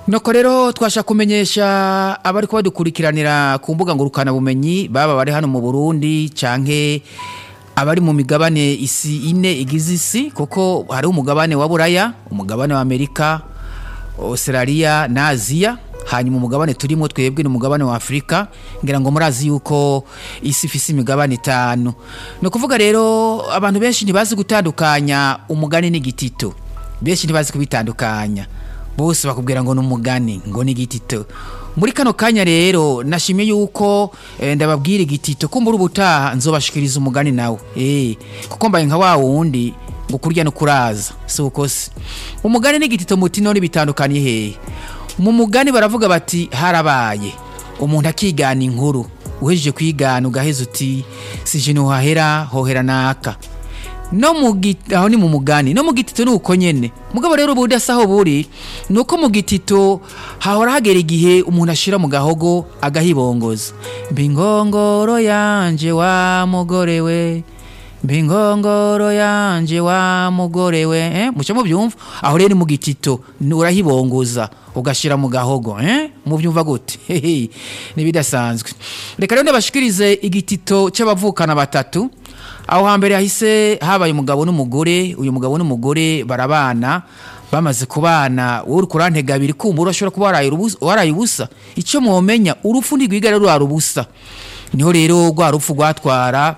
nuko rero twasha kumenyesha abari kuba dukurikiranira ku mbuga ngurukanabumenyi baba bari hano mu burundi canke abari mu migabane isi ine igize isi kuko hariho umugabane wa buraya umugabane wa amerika australia na aziya hanyuma umugabane turimo twebwe ni umugabane wa afurika ngira ngo murazi yuko isi ifise imigabane itanu ni ukuvuga rero abantu benshi ntibazi gutandukanya umugani n'igitito benshi ntibazi kubitandukanya bose bakubwira ngo ni umugani ngo ni igitito muri kano kanya rero nashimye yuko eh, ndababwira igitito kumbura ubutaha nzobashikiriza umugani nawe eh kuko mbaye nka wa wundi ngo kurya no kuraza si uko se umugani n'igitito muti none bitandukanye hehe mu mugani baravuga bati harabaye umuntu akigana inkuru uhejeje kwigana ugaheza uti sije ntuhahera hohera naka no mu giti aho ni mu mugani no mu gitito ni uko nyene mugabo rero ubu aho buri ni uko mu gitito hahora hagera igihe umuntu ashira mu gahogo agahibongoza mbingongoro yanje wa mugore we mbingongoro yanje wa mugore we eh? muca mubyumva aho rero ni mu gitito ni- urahibongoza ugashira mu gahogo eh? mubyumva gute Hehe, nibidasanzwe reka rero ndabashikirize igitito c'abavukana batatu aho hambere hahise habaye umugabo n'umugore uyu mugabo n'umugore barabana bamaze kubana wowe uri kurantega abiri kumva urashobora kuba waraye urubusa- waraye ubusa icyo mwomenya urupfu ntirwiga rero rwara ubusa niho rero rwa rupfu rwatwara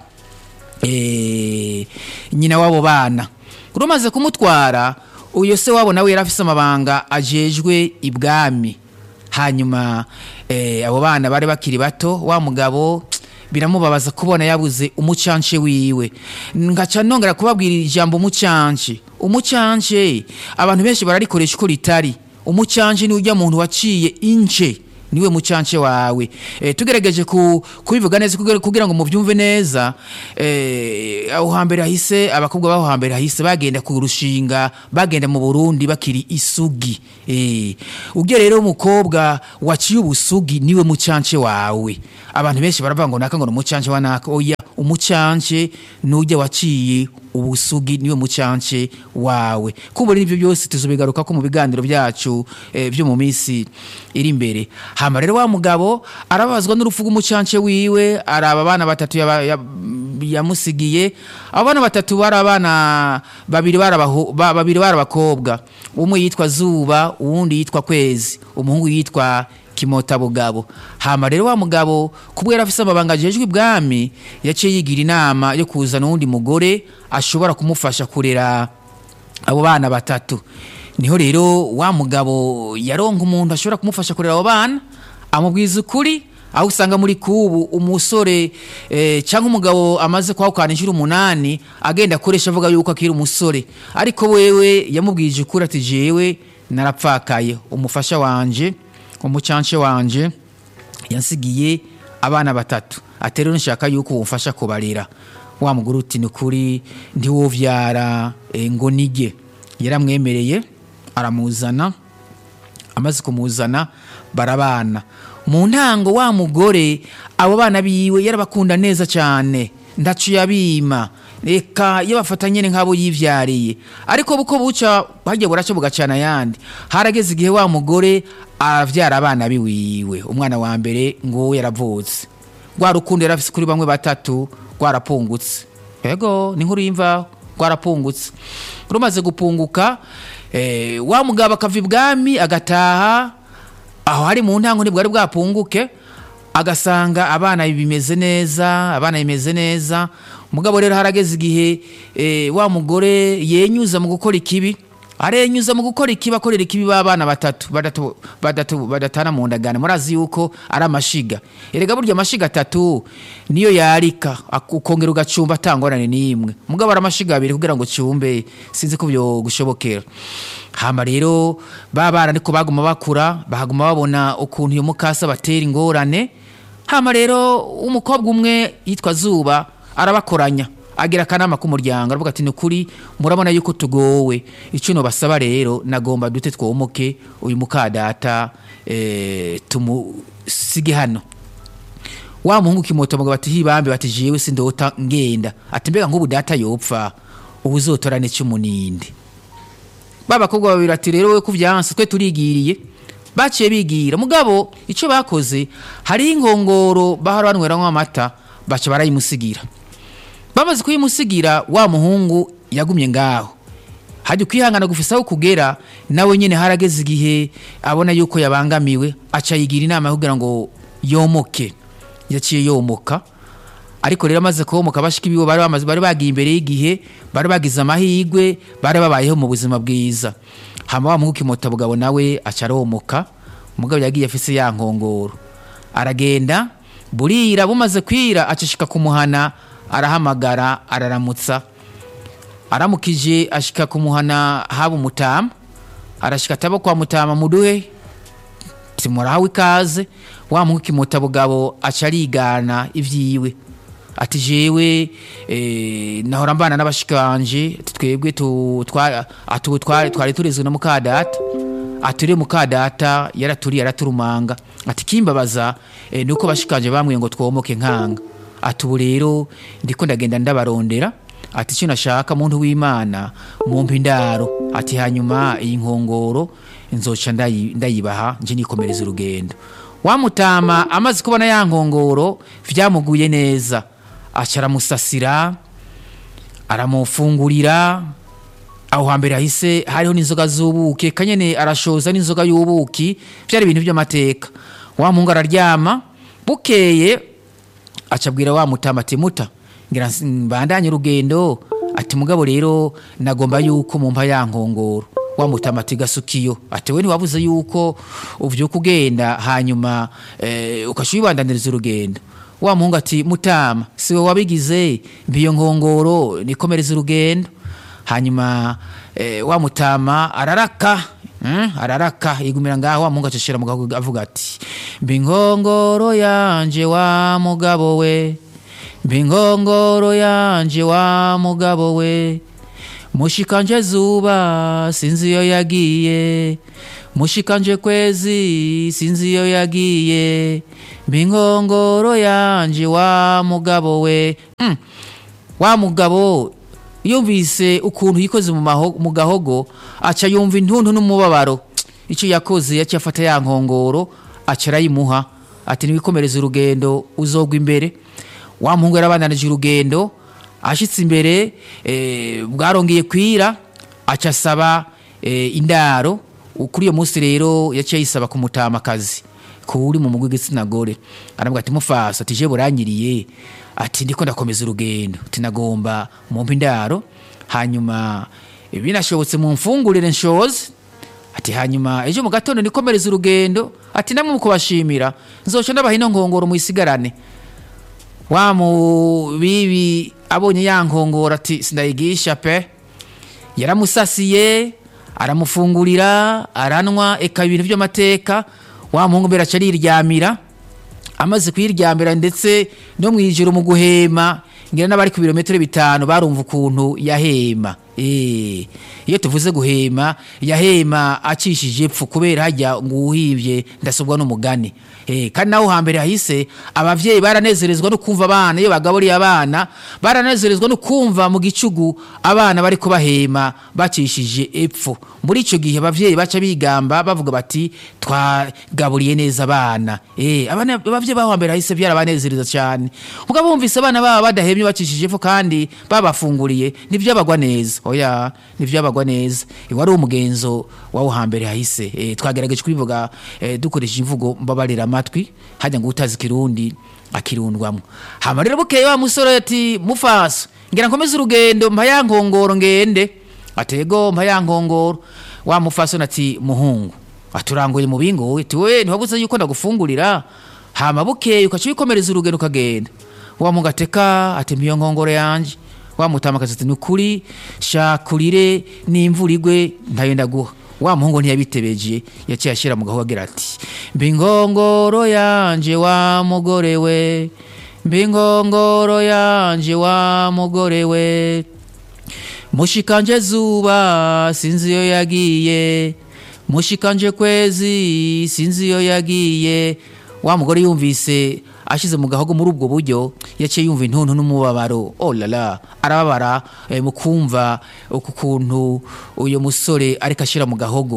eh, nyina w'abo bana rumaze kumutwara uyu se wabo nawe yari afise amabanga ajejwe ibwami hanyuma eh, abo bana bari bakiri bato wa mugabo biramubabaza kubona yabuze umucance wiwe ngaca nongera kubabwira ijambo umucance umucance abantu benshi bararikoresha uko ritari umucance ni ujya muntu waciye ince niwe mucance wawe e, tugerageje ku, kubivuga neza kugira, kugira ngo muvyumve neza e, aho hambere hahise abakobwa baho hambere hahise bagenda ku rushinga bagenda mu Burundi bakiri isugi e, ujye rero umukobwa waciye ubusugi niwe mucance wawe abantu benshi baravuga ngo naka ngo ni umucance wa naka oya umucance nujya waciye ubusugi niwe mucance wawe kumbura n'ibyo byose tuzobigaruka ko mu biganiro byacu eh, byo mu minsi iri imbere hama rero wa mugabo arababazwa n'urupfu rw'umucance wiwe araba abana batatu yaba- ya- yamusigiye abo bana batatu bari abana babiri bari abaho- ba- babiri bari abakobwa umwe yitwa zuba uwundi yitwa kwezi umuhungu yitwa kimota bugabo hama rero wa mugabo kubwo yari afise amabanga ajejwe ibwami yaciye yigira inama yo kuzana uwundi mugore ashobora kumufasha kurera abo bana batatu niho rero wa mugabo yaronka umuntu ashobora kumufasha kurera abo bana amubwiza ukuri aho usanga muri kubu umusore eh, cyangwa umugabo amaze kwahukana inshuro umunani agenda akoresha avuga yuko akiri umusore ariko wewe yamubwije ukuri ati jewe narapfakaye umufasha wanje umucance wanje yansigiye abana batatu ati rero nshaka yuko wumfasha kubarera wa mugore uti ni ukuri ntiwovyara eh, ngo nige yaramwemereye aramuzana amaze kumuzana barabana mu ntango wa mugore abo bana biwe yarabakunda neza cyane ndacu yabima reka iyo bafata nyine nk'abo yivyariye ariko buko buca hagiye buraca bugacana ayandi harageze igihe wa mugore aravyara abana biwiwe umwana wa mbere ngo yaravutse rwa rukundo yari afise kuri bamwe batatu rwarapungutse ego ni nkuru y'imvaho rwarapungutse rumaze gupunguka eh, wa mugabo akava ibwami agataha aho hari mu ntango ntibwari bwapunguke agasanga abana bimeze neza abana bimeze neza mugabo rero harageze igihe eh, wa mugore yenyuza mu gukora ikibi arenyuza mu gukora ikibi akorera ikibi b'abana batatu badatu badatu badatana mu ndagano murazi yuko ari amashiga erega burya amashiga atatu niyo yarika ak- ukongera ugacumba atangorane n'imwe mugabo ari amashiga abiri kugira ngo cumbe sinzi ko byo gushobokera hama rero ba bana ariko baguma bakura bahaguma babona ukuntu iyo mukasa batera ingorane hama rero umukobwa umwe yitwa zuba arabakoranya agira akanama k'umuryango aravuga ati ni ukuri murabona yuko tugowe icyo nobasaba rero nagomba dute twomoke uyu mukadata eh, tumusige hano wa muhungu kimoto mugabo ati hibambe bati jewe sindota ngenda ati mbega nk'ubu data yopfa ubu uzotorane cy'umuninde babakobwa babiri ati rero we kuvyanse twe turigiriye baciye bigira mugabo icyo bakoze hariho inkongoro bahora banyweramo amata baca barayimusigira bamaze kuyimusigira wa muhungu yagumye ngaho hajya ukwihangana gufisa aho kugera nawe nyine harageze igihe abona yuko yabangamiwe aca yigira inama yo kugira ngo yomoke yaciye yomoka ariko rero amaze komoka bashika ibiwe bari bamaze bari bagiye imbere y'igihe bari bagize amahirwe bari babayeho mu buzima bwiza hama wa muhungu kimota bugabo nawe aca aromoka umugabo yagiye afise ya nkongoro aragenda burira bumaze kwira acishika kumuhana arahamagara araramutsa aramukije ashika kumuhana haba umutama arashika ataba kwa mutama muduhe timurahawe ikaze wa muhungu kimota bugabo aca arigana ivyiwe ati jewe eh, nahora mbana n'abashikanje ati twebwe tu- twa- atu- twari twari turezwe na mukadata aturiye mukadata yaraturiye araturumanga ati kimbabaza eh, nuko bashikanje bamwe ngo twomoke nkanga ati ubu rero ndiko ndagenda ndabarondera ati icyo nashaka muntu w'imana mumpa indaro ati hanyuma iyi nkongoro nzoca ndayi- ndayibaha nje nikomereza urugendo wamutama amaze kubona ya nkongoro vyamuguye neza aca aramusasira aramufungurira aho hambere hahise hariho n'inzoga z'ubuki kanyene arashoza n'inzoga y'ubuki byari ibintu by'amateka wa muhungu araryama bukeye acabwira wa mutama ati muta ngira nsi- mbandanye urugendo ati mugabo rero nagomba yuko mumpa ya nkongoro wa mutama ati gasukiyo ati we ntiwabuze yuko uvyuka ugenda hanyuma eh, ukaca uyibandaniriza urugendo wa muhungu ati mutama siwe wabigize mbiyo nkongoro nikomereza urugendo hanyuma eh, wa mutama araraka mm, araraka yigumira ngaho wa muhungu acishira mu gahugu avuga ati mbi nkongoro yanje wa mugabo we mbi nkongoro yanje wa mugabo we mushikanje zuba sinzi iyo yagiye mushikanje kwezi sinzi iyo yagiye mbi nkongoro yanje wa mugabo we mm. wa mugabo yumvise ukuntu yikoze mu maho- mu gahogo aca yumva intuntu n'umubabaro icyo yakoze yaciye afata ya nkongoro aca arayimuha ati niwikomereza urugendo uzogwa imbere wa muhungu yarabandanije urugendo ashitse imbere eh, bwarongeye kwira aca asaba eh, indaro kuri iyo munsi rero yaciye yisaba ku mutamakazi kuri mu mugwi w'igitsina gore aravuga ati mufasa ati je buranyiriye ati ndiko ndakomeza urugendo ati nagomba mumpa indaro hanyuma binashobotse mu mfungurire nshoze ati hanyuma ejo mu gatondo nikomereza urugendo ati namwe mu kubashimira nzoca ndabaha ino nkongoro muyisigarane wa mubibi abonye ya nkongoro ati sindayigisha pe yaramusasiye aramufungurira aranwa eka ibintu by'amateka wa muhungu mbere aca ariryamira amaze kuyiryamira ndetse no mu ijoro mu guhema ngira n'abari ku birometero bitanu barumva ukuntu yahema Eh, iyo tuvuze guhema yahema acishije epfo kubera hajya ngo uwuhibye ndasobwa n'umugani Eh, kandi naho hambere hahise abavyeyi baranezerezwa no kumva abana iyo bagaburiye abana baranezerezwa no kumva mu gicugu abana bariko bahema bacishije epfo muri ico gihe abavyeyi baca bigamba bavuga bati twagaburiye neza abana eh abana abavyeyi baho hambere hahise byarabanezereza cyane mugabo bumvise abana baba badahemye bacishije epfo kandi babafunguriye ntivyabagwa neza oya ntivyabagwa neza iwari umugenzo wawo hambere hahise eh, twagerageje kubivuga eh, dukoresheje imvugo mbabarira amatwi hajya ngo utazi kirundi akirundwamo hama rero bukeye wa musore ati mufasa ngira nkomeze urugendo mpa ya nkongoro ngende atego mpa ya nkongoro wa mufasoni ati muhungu aturanguye mu bingo wowe ati we ntiwabuze yuko ndagufungurira hama bukeye ukaca wikomereza urugendo ukagenda wa muhungu ateka ati mpiyo nkongoro yanje wa mutamakazi ati nukuri shakurire n'imvura igwe ntayo ndaguha wa muhungu ntiyabitebeje yaciye ashyira mu gahu agira ati mbi nkongoro yanje wa mugore we mbi nkongoro yanje wa mugore we mushikanje zuba sinzi iyo yagiye mushikanje kwezi sinzi iyo yagiye wa mugore yumvise ashize mu gahogo muri ubwo buryo yaciye yumva intuntu n'umubabaro oh la la arababara eh, mu kumva uku kuntu uyu musore ariko ashira mu gahogo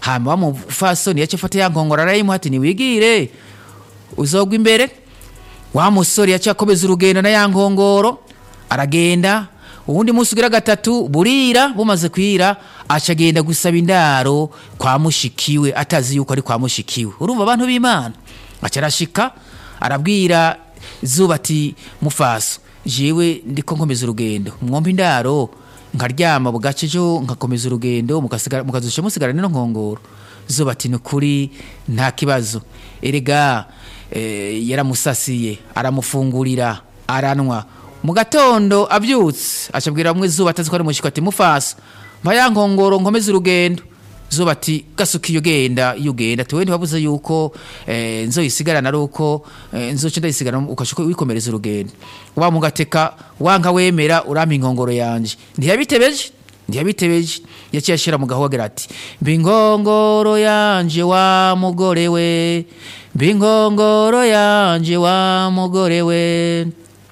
hama wa mufasoni yaciye afata ya nkongoro arayimuha ati niwigire uzogwa imbere wa musore yaciye akomeza urugendo na ya nkongoro aragenda uwundi munsi ugira gatatu burira bumaze kwira aca agenda gusaba indaro kwa mushikiwe atazi yuko ari kwa mushikiwe urumva abantu b'imana aca arashika arabwira zuba ati mufaso jewe ndiko nkomeza urugendo mwomba indaro nkaryama bugace ejo nkakomeza urugendo mukasigara- mukazusha musigara nino nkongoro zuba ati nukuri nta kibazo erega eh, yaramusasiye aramufungurira aranwa mu gatondo abyutse acabwira mwe zuba atazi ko ari mushiko ati mufasa mpa ya nkongoro nkomeze urugendo zuba ati gasuka iyo genda iyo ugenda ati we ntiwabuze yuko eh, nzoyisigarana ari uko eh, nzoca ndayisigarana ukashuka wikomereza urugendo wa mugateka wanka wemera urampa inkongoro yanje ntiyabitebeje ntiyabitebeje yaciye ashira mu gahogira ati mba inkongoro yanje wa mugore we mba inkongoro yanje wa mugore we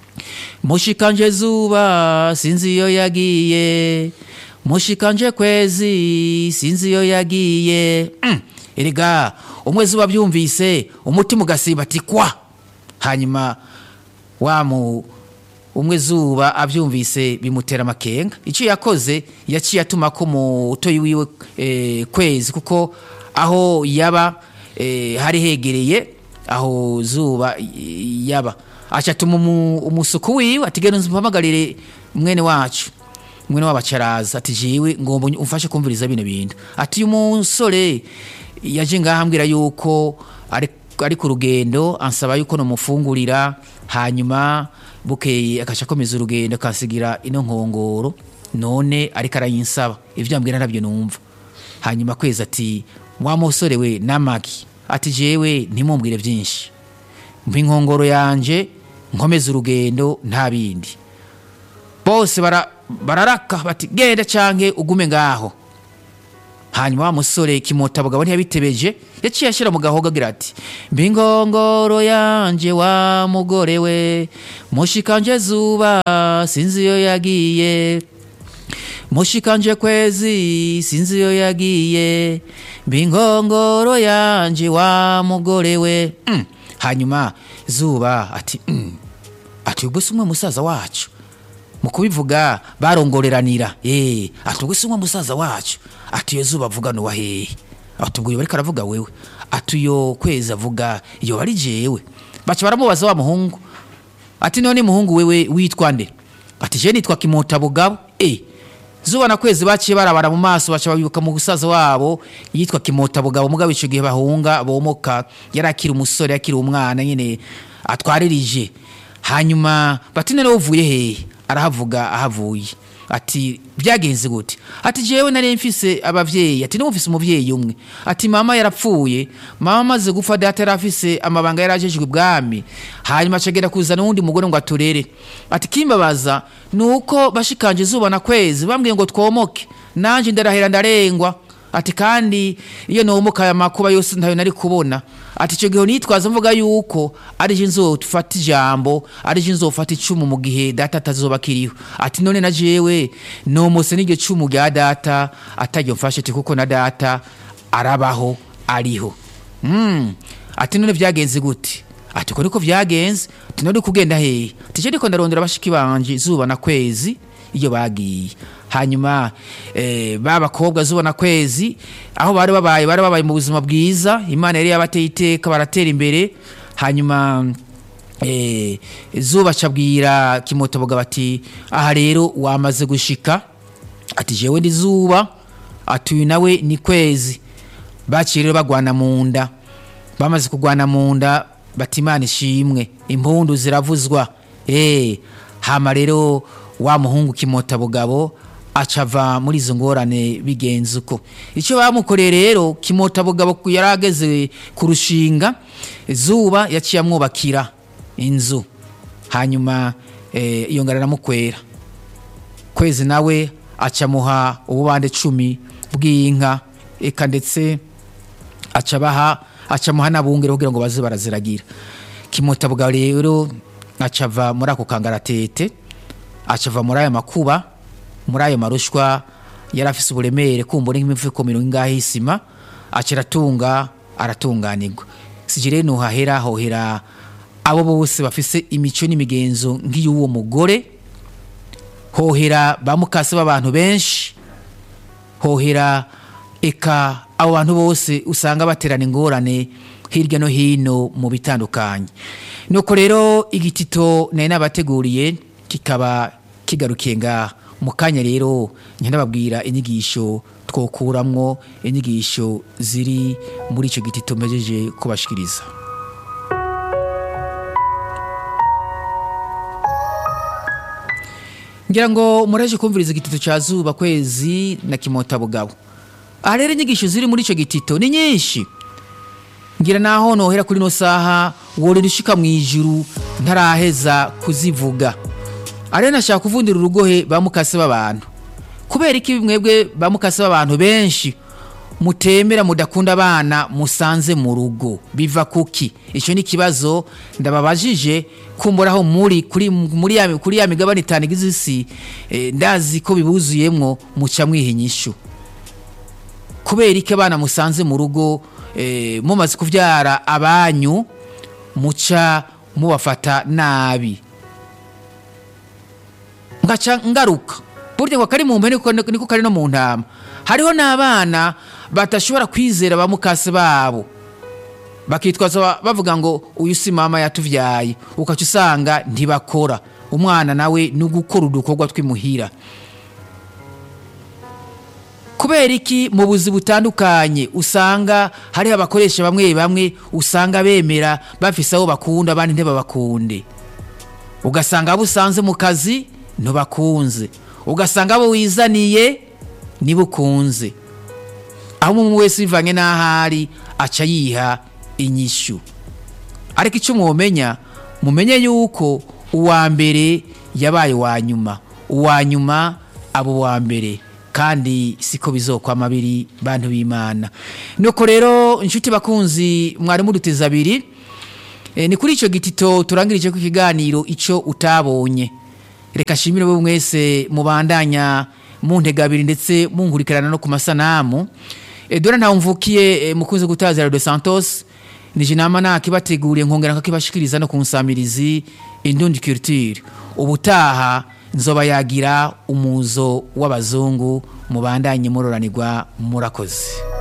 mushikanje zuba sinzi iyo yagiye mushikanje kwezi sinzi iyo yagiye Mm, erega umwe zuba byumvise umutima ugasiba ati kwa hanyuma wa mu umwe zuba abyumvise bimutera amakenga icyo yakoze yaciye atuma ko mutoyi wiwe eh, kwezi kuko aho yaba eh, hari hegereye aho zuba eh, yaba aca atuma umu- umusuku wiwe ati genda umpamagarire mwene wacu mwene w'abacaraza ati jiwe ngomba umfashe kumviriza bino bintu ati uyu musore yaje ngaha ambwira yuko ari ari ku rugendo ansaba yuko nomufungurira hanyuma bukeye akaca akomeza urugendo akansigira ino nkongoro none ariko arayinsaba ibyo ambwira ntabyo numva hanyuma kwezi ati wa musore we namaki ati jewe ntimumbwire byinshi mpa inkongoro yanje nkomeze urugendo nta bindi bose bara- bararaka bati genda canke ugume ngaho hanyuma wa musore kimotabugabo ntiyabitebeje yaciye ashyira mu gahogo agira ati mba inkongoro yanje wa mugore we mushikanje zuba sinzi iyo yagiye mushikanje kwezi sinzi iyo yagiye mba inkongoro yanje wa mugore we Mm. hanyuma zuba ati mm. ati ubwo si umwe musaza wacu mu kubivuga barongoreranira eh ati ubwo si umwe musaza wacu ati iyo zuba avuga nuwa hehe ati ubwo iyo bariko aravuga wewe ati iyo kwezi avuga iyo bari jewe baca baramubaza wa muhungu ati none muhungu wewe witwa nde ati je nitwa kimota bugabo eh zuba na kwezi baciye barabara mu maso baca babibuka mu gusaza wabo yitwa kimota bugabo mugabo ico gihe bahunga bomoka yari akiri umusore akiri umwana nyene atwaririje hanyuma bati none uvuye hehe arahavuga ahavuye ati byagenze gute ati jewe nari mfise abavyeyi ati niwe mfise umuvyeyi umwe ati mama yarapfuye mama amaze gupfa data yari afise amabanga yari ajejwe ibwami hanyuma acagenda kuzana uwundi mugore ngo aturere ati kimbabaza ni uko bashikanje izuba na kwezi bambwiye ngo twomoke nanje ndarahera ndarengwa ati kandi iyo nomoka aya makuba yose ntayo nari kubona ati icyo gihe nitwaza mvuga yuko ari je nzofata ijambo ari je nzofata icumu mu gihe data atazoba akiriho ati none na jewe nomose n'iryo cumu rya data ataryo mfashe ati kuko na data arabaho ariho mm. ati none vyagenze gute ati ko niko vyagenze ati none kugenda hehe ati je ndiko ndarondera bashiki banje izuba na kwezi iyo bagiye hanyuma eh, ba bakobwa zuba na kwezi aho bari babaye bari babaye mu buzima bwiza imana yari yabateye iteka baratera imbere hanyuma eh, zuba cabwira kimotoboga bati aha rero wamaze gushika ati jewe ndi zuba ati uyu nawe ni kwezi baciye rero bagwana mu nda bamaze kugwana mu nda bati imana ishimwe impundu ziravuzwa eh hama rero wa muhungu kimota bugabo acava muri izo ngorane bigenze uko icyo bamukoreye rero kimota bugabo yari ageze ku rushinga zuba yaciye amwubakira inzu hanyuma eh, iyo ngara aramukwera kwezi nawe acamuha ububande cumi bw'inka eka ndetse acabaha acamuha n'abungere kugira ngo baze baraziragira kimutabwa rero acava muri ako kangaratete acava muri ayo makuba muri ayo marushwa yari afise uburemere kumbura nk'imifuko mirongo ingahe y'isima akiratunga aratunganirwa sije rero nuhahera hohera abo bose bafise imico n'imigenzo nk'iy'uwo mugore hohera ba mukase b'abantu benshi hohera eka abo bantu bose usanga baterana ingorane hirya no hino mu bitandukanye nuko rero igitito nari nabateguriye kikaba kigarukiye ngaha mu kanya rero nababwira inyigisho twokuramwo inyigisho ziri muri icyo gitito mpejeje kubashikiriza ngira ngo muraje kumviriza igitito cya zuba kwezi na kimota bugabo aha rero inyigisho ziri muri icyo gitito ni nyinshi ngira naho nohera kuri ino saha worera ushika mu ijuru ntaraheza kuzivuga ariyo nashaka kuvundira urugohe ba mukase b'abantu kubera iki mwebwe ba mukase b'abantu benshi mutemera mudakunda abana musanze mu rugo biva kuki icyo ni ikibazo ndababajije kumburaho muri kuri muri ya kuri ya migabane itanu igize isi eh, ndazi ko bibuzuyemwo muca mwiha inyishu kubera iki abana musanze mu rugo eh, mumaze kuvyara abanyu muca mubafata nabi ngaca ngaruka burya ngo kari mu mpene niko niko kari no mu ntama hariho n'abana batashobora kwizera ba mukase babo bakitwaza bavuga ngo uyu si mama yatuvyaye ukaca usanga ntibakora umwana nawe ni ugukora udukorwa tw'imuhira kubera iki mu buzi butandukanye usanga hariho abakoresha bamwe bamwe usanga bemera bafise abo bakunda abandi ntibabakunde ugasanga abo usanze mu kazi ntubakunze ugasanga abo wizaniye nibo ukunze aho umuntu wese bivanye n'ahari aca yiha inyishu ariko icyo mwomenya mumenye yuko uwa mbere yabaye uwa nyuma uwa nyuma abo uwa mbere kandi siko bizokwama biri bantu b'imana nuko rero inshuti bakunzi mwari muduteze abiri e, ni kuri icyo gitito turangirije ku kiganiro icyo utabonye reka nshimire bo mwese mubandanya mu ntegabiri ndetse munkurikirana no ku masanamu e, dore ntawe mvukiye e, mukunze gutaza Radio Santos nije nama nakibateguriye nkongera nkakibashikiriza no ku nsamirizi Indundi Culture ubutaha nzoba yagira umuzo w'abazungu mubandanye muroranirwa murakoze